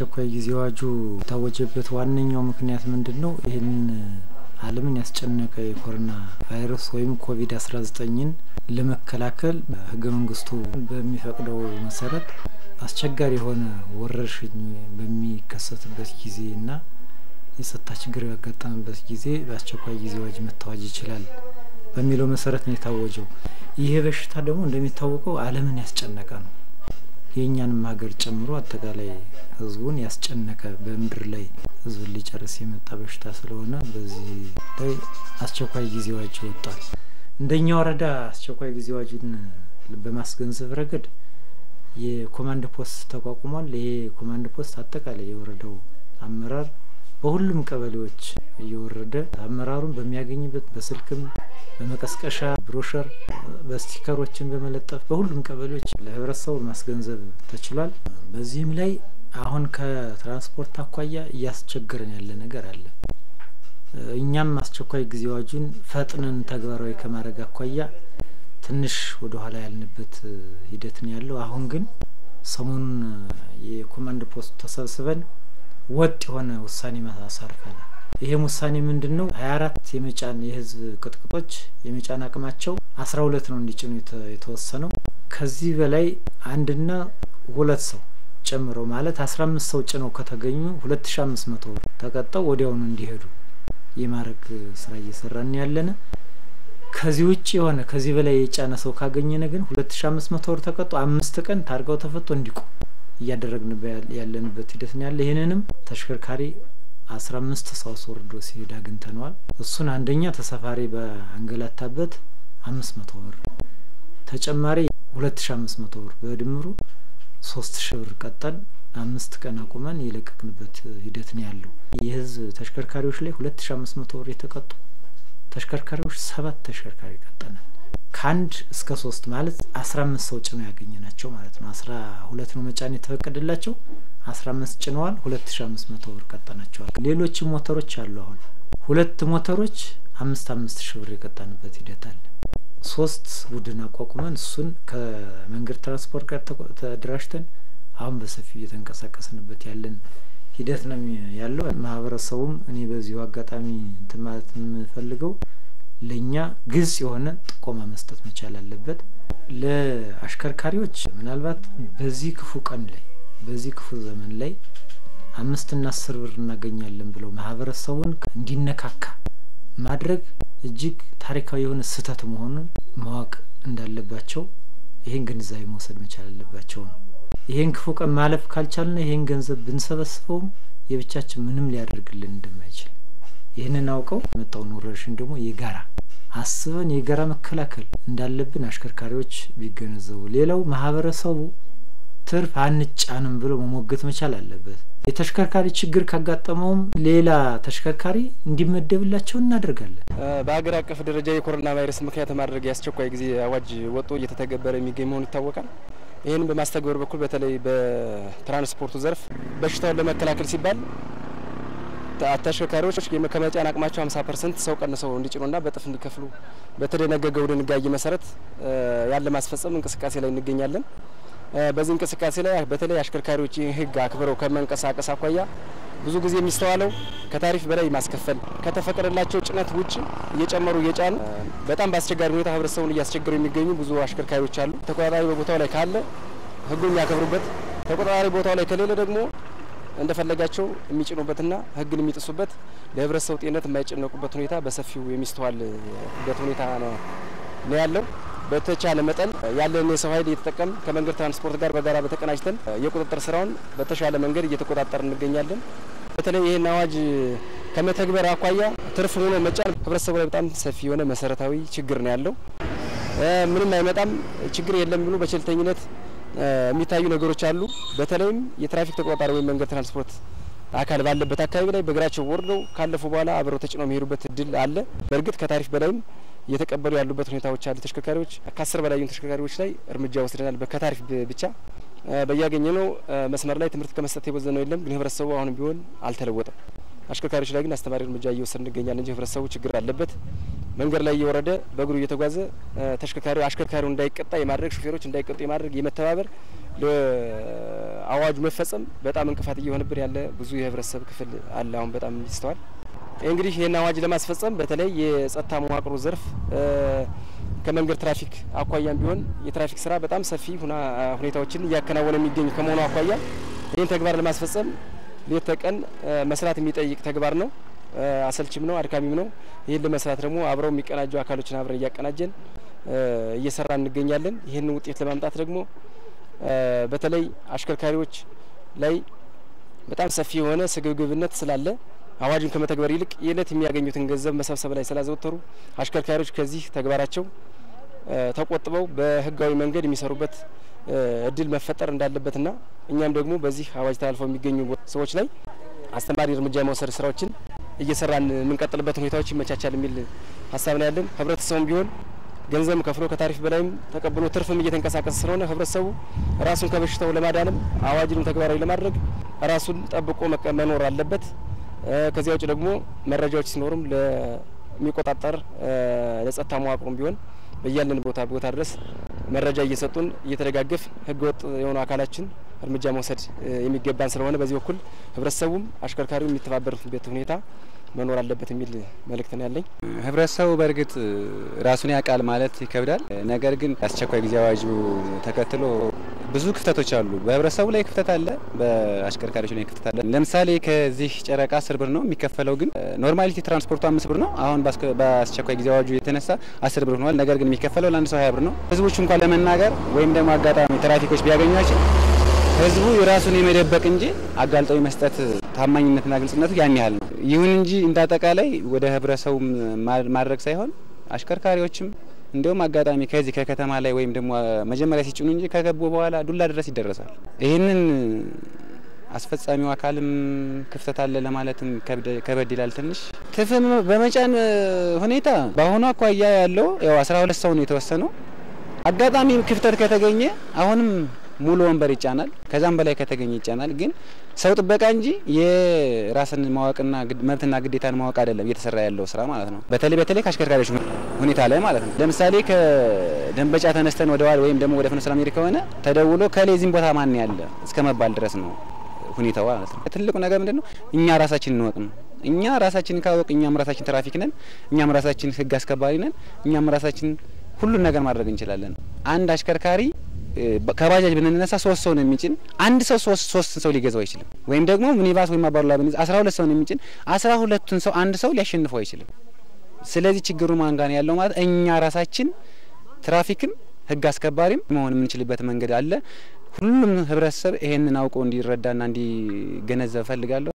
የአስቸኳይ ጊዜ አዋጁ የታወጀበት ዋነኛው ምክንያት ምንድን ነው? ይህን ዓለምን ያስጨነቀ የኮሮና ቫይረስ ወይም ኮቪድ አስራ ዘጠኝን ለመከላከል ህገ መንግስቱ በሚፈቅደው መሰረት አስቸጋሪ የሆነ ወረርሽኝ በሚከሰትበት ጊዜ እና የጸጥታ ችግር ያጋጠመበት ጊዜ በአስቸኳይ ጊዜ አዋጅ መታወጅ ይችላል በሚለው መሰረት ነው የታወጀው። ይሄ በሽታ ደግሞ እንደሚታወቀው ዓለምን ያስጨነቀ ነው። የእኛንም ሀገር ጨምሮ አጠቃላይ ህዝቡን ያስጨነቀ በምድር ላይ ህዝብን ሊጨርስ የመጣ በሽታ ስለሆነ በዚህ ላይ አስቸኳይ ጊዜ አዋጅ ወጥቷል። እንደኛ ወረዳ አስቸኳይ ጊዜ አዋጁን በማስገንዘብ ረገድ የኮማንድ ፖስት ተቋቁሟል። ይሄ ኮማንድ ፖስት አጠቃላይ የወረዳው አመራር በሁሉም ቀበሌዎች እየወረደ አመራሩን በሚያገኝበት በስልክም በመቀስቀሻ ብሮሸር በስቲከሮችን በመለጠፍ በሁሉም ቀበሌዎች ለህብረተሰቡ ማስገንዘብ ተችሏል። በዚህም ላይ አሁን ከትራንስፖርት አኳያ እያስቸገረን ያለ ነገር አለ። እኛም አስቸኳይ ጊዜ አዋጁን ፈጥነን ተግባራዊ ከማድረግ አኳያ ትንሽ ወደ ኋላ ያልንበት ሂደት ነው ያለው። አሁን ግን ሰሞኑን የኮማንድ ፖስቱ ተሰብስበን ወጥ የሆነ ውሳኔ ማሳርፈናል። ይሄም ውሳኔ ምንድን ነው? ሀያ አራት የመጫን የህዝብ ቅጥቅጦች የመጫን አቅማቸው አስራ ሁለት ነው እንዲጭኑ የተወሰነው። ከዚህ በላይ አንድና ሁለት ሰው ጨምረው ማለት አስራ አምስት ሰው ጭነው ከተገኙ ሁለት ሺ አምስት መቶ ብር ተቀጠው ወዲያውኑ እንዲሄዱ የማድረግ ስራ እየሰራን ያለነ። ከዚህ ውጭ የሆነ ከዚህ በላይ የጫነ ሰው ካገኘነ ግን ሁለት ሺ አምስት መቶ ብር ተቀጦ አምስት ቀን ታርጋው ተፈቶ እንዲቆም እያደረግን ያለንበት ሂደት ነው ያለ። ይህንንም ተሽከርካሪ አስራ አምስት ሰው አስወርዶ ሲሄድ አግኝተነዋል። እሱን አንደኛ ተሳፋሪ በአንገላታበት አምስት መቶ ብር ተጨማሪ ሁለት ሺ አምስት መቶ ብር በድምሩ ሶስት ሺ ብር ቀጠን አምስት ቀን አቁመን የለቀቅንበት ሂደት ነው ያለው። የህዝብ ተሽከርካሪዎች ላይ ሁለት ሺ አምስት መቶ ብር የተቀጡ ተሽከርካሪዎች ሰባት ተሽከርካሪ ቀጠናል። ከአንድ እስከ ሶስት ማለት አስራ አምስት ሰው ጭነው ያገኘ ናቸው ማለት ነው። አስራ ሁለት ነው መጫን የተፈቀደላቸው አስራ አምስት ጭነዋል። ሁለት ሺ አምስት መቶ ብር ቀጠናቸዋል። ሌሎችም ሞተሮች አሉ። አሁን ሁለት ሞተሮች አምስት አምስት ሺ ብር የቀጣንበት ሂደት አለ። ሶስት ቡድን አቋቁመን እሱን ከመንገድ ትራንስፖርት ጋር ተደራጅተን አሁን በሰፊው እየተንቀሳቀስንበት ያለን ሂደት ነው ያለው። ማህበረሰቡም እኔ በዚሁ አጋጣሚ እንትን ማለት የምፈልገው ለእኛ ግልጽ የሆነ ጥቆማ መስጠት መቻል አለበት። ለአሽከርካሪዎች ምናልባት በዚህ ክፉ ቀን ላይ በዚህ ክፉ ዘመን ላይ አምስትና አስር ብር እናገኛለን ብለው ማህበረሰቡን እንዲነካካ ማድረግ እጅግ ታሪካዊ የሆነ ስህተት መሆኑን ማወቅ እንዳለባቸው ይሄን ግንዛቤ መውሰድ መቻል አለባቸው ነው። ይሄን ክፉ ቀን ማለፍ ካልቻልና ይሄን ገንዘብ ብንሰበስበውም የብቻችን ምንም ሊያደርግልን እንደማይችል ይህንን አውቀው የመጣውን ወረርሽኝ ደግሞ የጋራ አስበን የጋራ መከላከል እንዳለብን አሽከርካሪዎች ቢገነዘቡ፣ ሌላው ማህበረሰቡ ትርፍ አንጫንም ብሎ መሞገት መቻል አለበት። የተሽከርካሪ ችግር ካጋጠመውም ሌላ ተሽከርካሪ እንዲመደብላቸው እናደርጋለን። በሀገር አቀፍ ደረጃ የኮሮና ቫይረስ ምክንያት ማድረግ የአስቸኳይ ጊዜ አዋጅ ወጥቶ እየተተገበረ የሚገኝ መሆኑ ይታወቃል። ይህንን በማስተግበር በኩል በተለይ በትራንስፖርቱ ዘርፍ በሽታውን ለመከላከል ሲባል ተሽከርካሪዎች ከመጫን አቅማቸው 50 ፐርሰንት ሰው ቀንሰው እንዲጭኑና በጥፍ እንዲከፍሉ በተደነገገው ድንጋጌ መሰረት ያለ ማስፈጸም እንቅስቃሴ ላይ እንገኛለን። በዚህ እንቅስቃሴ ላይ በተለይ አሽከርካሪዎች ይህን ሕግ አክብረው ከመንቀሳቀስ አኳያ ብዙ ጊዜ የሚስተዋለው ከታሪፍ በላይ ማስከፈል ከተፈቀደላቸው ጭነት ውጭ እየጨመሩ እየጫኑ በጣም በአስቸጋሪ ሁኔታ ህብረተሰቡን እያስቸገሩ የሚገኙ ብዙ አሽከርካሪዎች አሉ። ተቆጣጣሪ በቦታው ላይ ካለ ሕጉን የሚያከብሩበት፣ ተቆጣጣሪ ቦታው ላይ ከሌለ ደግሞ እንደፈለጋቸው የሚጭኑበትና ሕግን የሚጥሱበት ለህብረተሰቡ ጤንነት የማይጨነቁበት ሁኔታ በሰፊው የሚስተዋልበት ሁኔታ ነው ያለው። በተቻለ መጠን ያለን የሰው ኃይል እየተጠቀም ከመንገድ ትራንስፖርት ጋር በጋራ በተቀናጅተን የቁጥጥር ስራውን በተሻለ መንገድ እየተቆጣጠር እንገኛለን። በተለይ ይህን አዋጅ ከመተግበር አኳያ ትርፍ ሆኖ መጫን ህብረተሰቡ ላይ በጣም ሰፊ የሆነ መሰረታዊ ችግር ነው ያለው። ምንም አይመጣም ችግር የለም ብሎ በቸልተኝነት የሚታዩ ነገሮች አሉ። በተለይም የትራፊክ ተቆጣጣሪ ወይም መንገድ ትራንስፖርት አካል ባለበት አካባቢ ላይ በእግራቸው ወርደው ካለፉ በኋላ አብረው ተጭነው የሚሄዱበት እድል አለ። በእርግጥ ከታሪፍ በላይም እየተቀበሉ ያሉበት ሁኔታዎች አሉ። ተሽከርካሪዎች ከአስር በላይ ተሽከርካሪዎች ላይ እርምጃ ወስደናል። ከታሪፍ ብቻ በያገኘ ነው መስመር ላይ ትምህርት ከመስጠት የቦዘነው የለም። ግን ህብረተሰቡ አሁንም ቢሆን አልተለወጠም። አሽከርካሪዎች ላይ ግን አስተማሪ እርምጃ እየወሰድ እንገኛለን እንጂ ህብረተሰቡ ችግር አለበት። መንገድ ላይ እየወረደ በእግሩ እየተጓዘ ተሽከርካሪ አሽከርካሪው እንዳይቀጣ የማድረግ ሹፌሮች እንዳይቀጡ የማድረግ የመተባበር ለአዋጁ መፈጸም በጣም እንቅፋት እየሆነብን ያለ ብዙ የህብረተሰብ ክፍል አለ። አሁን በጣም ይስተዋል። እንግዲህ ይህን አዋጅ ለማስፈጸም በተለይ የጸጥታ መዋቅሩ ዘርፍ ከመንገድ ትራፊክ አኳያም ቢሆን የትራፊክ ስራ በጣም ሰፊ ሁኔታዎችን እያከናወነ የሚገኝ ከመሆኑ አኳያ ይህን ተግባር ለማስፈጸም ሌት ተቀን መስራት የሚጠይቅ ተግባር ነው። አሰልችም ነው፣ አድካሚም ነው። ይህን ለመስራት ደግሞ አብረው የሚቀናጁ አካሎችን አብረን እያቀናጀን እየሰራ እንገኛለን። ይህን ውጤት ለማምጣት ደግሞ በተለይ አሽከርካሪዎች ላይ በጣም ሰፊ የሆነ ስግብግብነት ስላለ አዋጁን ከመተግበር ይልቅ የዕለት የሚያገኙትን ገንዘብ መሰብሰብ ላይ ስላዘወተሩ አሽከርካሪዎች ከዚህ ተግባራቸው ተቆጥበው በህጋዊ መንገድ የሚሰሩበት እድል መፈጠር እንዳለበትና እኛም ደግሞ በዚህ አዋጅ ተላልፈው የሚገኙ ሰዎች ላይ አስተማሪ እርምጃ የመውሰድ ስራዎችን እየሰራን የምንቀጥልበት ሁኔታዎች ይመቻቻል የሚል ሀሳብ ነው ያለን። ህብረተሰቡም ቢሆን ገንዘብ ከፍሎ ከታሪፍ በላይም ተቀብሎ ትርፍም እየተንቀሳቀሰ ስለሆነ ህብረተሰቡ ራሱን ከበሽታው ለማዳንም አዋጅንም ተግባራዊ ለማድረግ ራሱን ጠብቆ መኖር አለበት። ከዚያ ውጭ ደግሞ መረጃዎች ሲኖሩም ለሚቆጣጠር ለጸጥታ መዋቅሩም ቢሆን በያለን ቦታ ቦታ ድረስ መረጃ እየሰጡን እየተደጋገፍ ህገወጥ የሆኑ አካላችን እርምጃ መውሰድ የሚገባን ስለሆነ በዚህ በኩል ህብረተሰቡም አሽከርካሪው የሚተባበሩበት ሁኔታ መኖር አለበት የሚል መልእክት ነው ያለኝ። ህብረተሰቡ በእርግጥ ራሱን ያውቃል ማለት ይከብዳል። ነገር ግን አስቸኳይ ጊዜ አዋጁ ተከትሎ ብዙ ክፍተቶች አሉ። በህብረተሰቡ ላይ ክፍተት አለ፣ በአሽከርካሪዎች ላይ ክፍተት አለ። ለምሳሌ ከዚህ ጨረቃ አስር ብር ነው የሚከፈለው፣ ግን ኖርማሊቲ ትራንስፖርቱ አምስት ብር ነው። አሁን በአስቸኳይ ጊዜ አዋጁ የተነሳ አስር ብር ሆኗል። ነገር ግን የሚከፈለው ለአንድ ሰው ሀያ ብር ነው። ህዝቦች እንኳን ለመናገር ወይም ደግሞ አጋጣሚ ትራፊኮች ቢያገኟቸው ህዝቡ የራሱን የመደበቅ እንጂ አጋልጠው መስጠት ታማኝነትና ግልጽነቱ ያን ያህል ነው። ይሁን እንጂ እንደ አጠቃላይ ወደ ህብረተሰቡ ማድረግ ሳይሆን አሽከርካሪዎችም እንዲሁም አጋጣሚ ከዚህ ከከተማ ላይ ወይም ደግሞ መጀመሪያ ሲጭኑ እንጂ ከገቡ በኋላ ዱላ ድረስ ይደረሳል። ይህንን አስፈጻሚው አካልም ክፍተት አለ ለማለትም ከበድ ይላል ትንሽ ትፍም በመጫን ሁኔታ በአሁኑ አኳያ ያለው ያው አስራ ሁለት ሰው ነው የተወሰነው። አጋጣሚ ክፍተት ከተገኘ አሁንም ሙሉ ወንበር ይጫናል። ከዛም በላይ ከተገኘ ይጫናል። ግን ሰው ጥበቃ እንጂ የራስን ማወቅና መብትና ግዴታን ማወቅ አይደለም እየተሰራ ያለው ስራ ማለት ነው። በተለይ በተለይ ከአሽከርካሪዎች ሁኔታ ላይ ማለት ነው። ለምሳሌ ከደንበጫ ተነስተን ወደ ዋል ወይም ደግሞ ወደ ፍኖተ ሰላም ሄድ ከሆነ ተደውሎ ከሌዚህም ቦታ ማን ያለ እስከ መባል ድረስ ነው ሁኔታው ማለት ነው። ትልቁ ነገር ምንድን ነው? እኛ ራሳችን እንወቅ ነው። እኛ ራሳችንን ካወቅ እኛም ራሳችን ትራፊክ ነን፣ እኛም ራሳችን ህግ አስከባሪ ነን፣ እኛም ራሳችን ሁሉን ነገር ማድረግ እንችላለን። አንድ አሽከርካሪ ከባጃጅ ብንነሳ ሶስት ሰው ነው የሚጭን። አንድ ሰው ሶስት ሶስት ሰው ሊገዛው አይችልም። ወይም ደግሞ ሚኒባስ ወይም አባዱላ ብንይዝ አስራ ሁለት ሰው ነው የሚጭን። አስራ ሁለቱን ሰው አንድ ሰው ሊያሸንፈው አይችልም። ስለዚህ ችግሩ ማን ጋር ነው ያለው ማለት እኛ ራሳችን ትራፊክም ህግ አስከባሪም መሆን የምንችልበት መንገድ አለ። ሁሉም ህብረተሰብ ይሄንን አውቆ እንዲረዳና እንዲገነዘብ ፈልጋለሁ።